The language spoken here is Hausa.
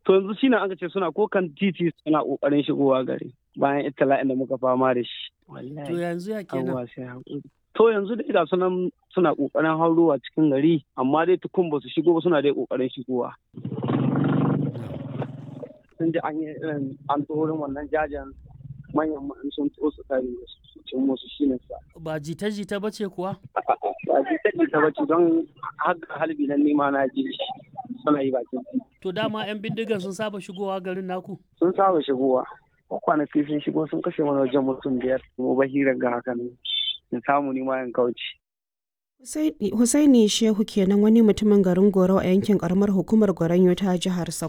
to yanzu shine an ce suna ko kan titi suna kokarin shigowa gari bayan itala'in da muka fama da shi To yanzu ya kenan. Abubuwa sai haƙuri. To yanzu dai ga sunan suna ƙoƙarin haurowa cikin gari amma dai tukun ba su shigo ba suna dai ƙoƙarin shigowa. Sun ji an yi irin an wurin wannan jajen manyan ma'an sun to su kare su cin musu shi ne sa. Ba jita-jita ba ce kuwa? Ba ji ta ta bace don haka halbi nan nima na ji shi suna yi bakin titi. To dama 'yan bindigan sun saba shigowa garin naku? Sun saba shigowa. Kwanaki sun shigo sun kashe mana wajen mutum biyar. Mu bahirar ga haka ne. In samu nima in kauce. Husaini Shehu kenan wani mutumin garin Goro a yankin karamar hukumar Goronyo ta jihar Sokoto.